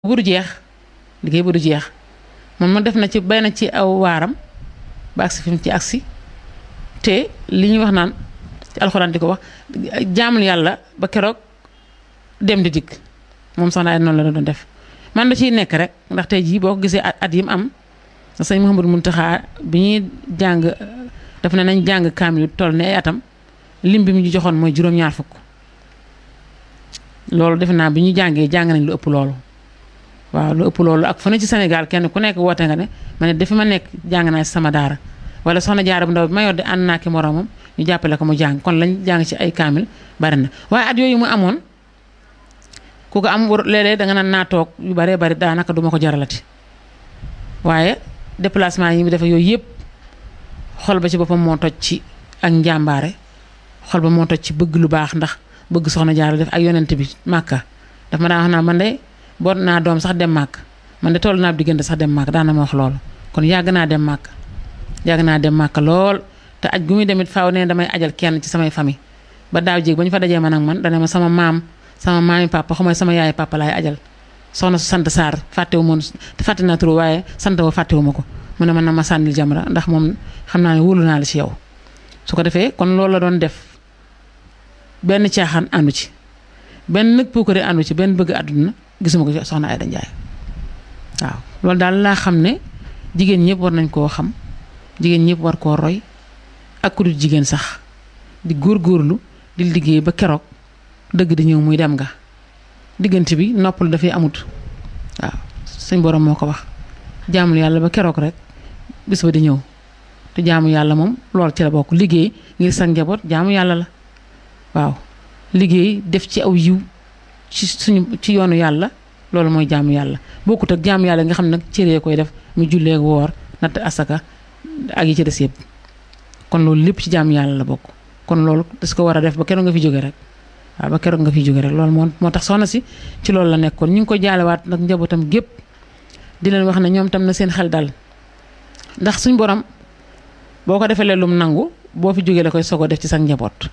bu du jeex liggéey bu du jeex moom ma def na ci bay na ci aw waaram ba agsi fi mu ci agsi te li ñuy wax naan ci alxuraan di ko wax jaamul yàlla ba keroog dem di dikk moom soxna ay noonu la doon def man da ciy nekk rek ndax tey jii boo ko gisee at yi mu am sëñ Mouhamadou Mountakha bi ñuy jàng daf ne nañ jàng kaamil toll ne ay atam lim bi mu ñu joxoon mooy juróom-ñaar fukk loolu defe naa bi ñu jàngee jàng nañ lu ëpp loolu waaw lu ëpp loolu ak fu ne ci Sénégal kenn ku nekk woote nga ne ma ne dafi ma nekk jàng naa ci sama daara wala soxna jaara bu ndaw bi ma yor di ànd naa ki moromam ñu jàppale ko mu jàng kon lañ jàng ci ay kaamil bari na waaye at yooyu mu amoon ku ko am léeg-léeg danga naan naa toog yu baree bari daanaka duma ko jaralati waaye déplacement yi mu defe yooyu yëpp xol ba ci boppam moo toj ci ak njàmbaare xol ba moo toj ci bëgg lu baax ndax bëgg soxna jaara def ak yonent bi màkka daf ma daan wax naa man de boot naa doom sax dem màkk man de toll naa diggante sax dem màkk daan na ma wax loolu kon yàgg naa dem màkk yàgg naa dem màkk lool te aj gu muy demit faaw ne damay ajal kenn ci samay famille ba daaw jéeg ba ñu fa dajee man ak man dana ma sama maam sama maami papa xamay sama yaay papa laay ajal soxna su sant Sarr fàttewu moon fàtte naa turu waaye sant wa fàttewu ma ko mu ne man na ma sànnil jamra ndax moom xam naa ne wóolu naa la ci yow su ko defee kon loolu la doon def benn caaxaan àndu ci benn nag puukare àndu ci benn bëgg àdduna gisuma ko soxna Ayda Njaay waaw loolu daal laa xam ne jigéen ñëpp war nañ koo xam jigéen ñëpp war koo roy ak ku dul jigéen sax di góorgóorlu di liggéey ba keroog dëgg di ñëw muy dem nga diggante bi noppal dafay amut waaw suñ borom moo ko wax jaamul yàlla ba keroog rek bis ba di ñëw te jaamu yàlla moom loolu ci la bokk liggéey ngir sa njaboot jaamu yàlla la waaw liggéey def ci aw yiw ci suñu ci yoonu yàlla loolu mooy jaamu yàlla bokkut ak jaamu yàlla nga xam ne nag cëree koy def mu jullee woor natt asaka ak yi ci des yëpp kon loolu lépp ci jaamu yàlla la bokk kon loolu das ko war a def ba keroog nga fi jóge rek waaw ba keroog nga fi jóge rek loolu moo moo tax soxna si ci loolu la nekkoon ñu ngi ko jaalewaat nag njabootam gépp di leen wax ne ñoom tam na seen xel dal ndax suñ borom boo ko defee lum nangu boo fi jógee la koy sogo def ci sa njaboot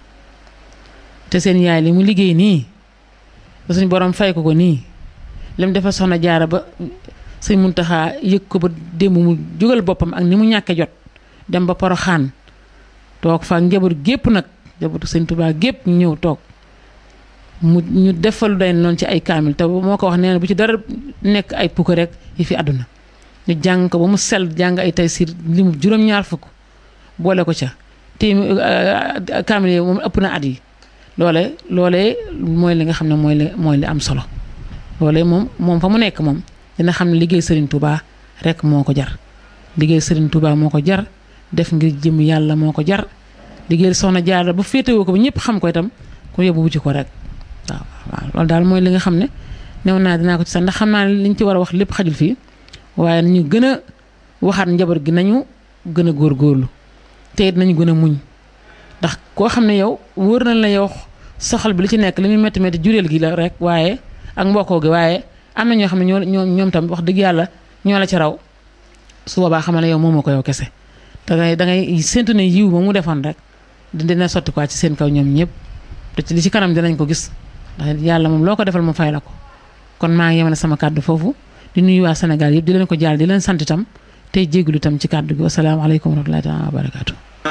te seen yaay li mu liggéey nii ba suñ borom fay ko ko nii lim dafa soxna jaara ba sëñ Muntaxa yëg ko ba démb mu jógal boppam ak ni mu ñàkke jot dem ba Poroxaan toog fa njaboot gépp nag njabootu sëñ Tuubaa gépp ñu ñëw toog mu ñu defal day noonu ci ay kaamil te moo ko wax nee na bu ci dara nekk ay pukk rek yi fi àdduna ñu jàng ko ba mu sell jàng ay tay siir li mu juróom-ñaar fukk boole ko ca te kaamil yi moom ëpp na at yi loole loolee mooy li nga xam ne mooy li mooy li am solo loolee moom moom fa mu nekk moom dina xam ne liggéey Serigne Touba rek moo ko jar liggéey Serigne Touba moo ko jar def ngir jëm yàlla moo ko jar liggéey soxna Jaara ba féetewoo ko ba ñëpp xam ko itam ku yóbbu wu ci ko rek waaw waaw loolu daal mooy li nga xam ne new naa dinaa ko ci sax ndax xam naa ne liñ ci war a wax lépp xajul fii waaye nañu gën a waxaat njaboot gi nañu gën a góorgóorlu te it nañu gën a muñ ndax koo xam ne yow wóor na la yow soxal bi li ci nekk li muy métti métti jureel gi la rek waaye ak mbokkoo gi waaye am na ñoo xam ne ñoo ñoo ñoom tam wax dëgg yàlla ñoo la ci raw su boobaa xamal ne yow moomoo ko yow kese da ngay da ngay séntu ne yiw ba mu defoon rek dina sotti quoi ci seen kaw ñoom ñëpp te ci li ci kanam dinañ ko gis ndax yàlla moom loo ko defal mu fay la ko kon maa ngi yemale sama kàddu foofu di nuyu waa Sénégal yëpp di leen ko jaal di leen sant itam tey jégalu itam ci kàddu gi wasalaamaaleykum wa rahmatullahi taala wa barakaatu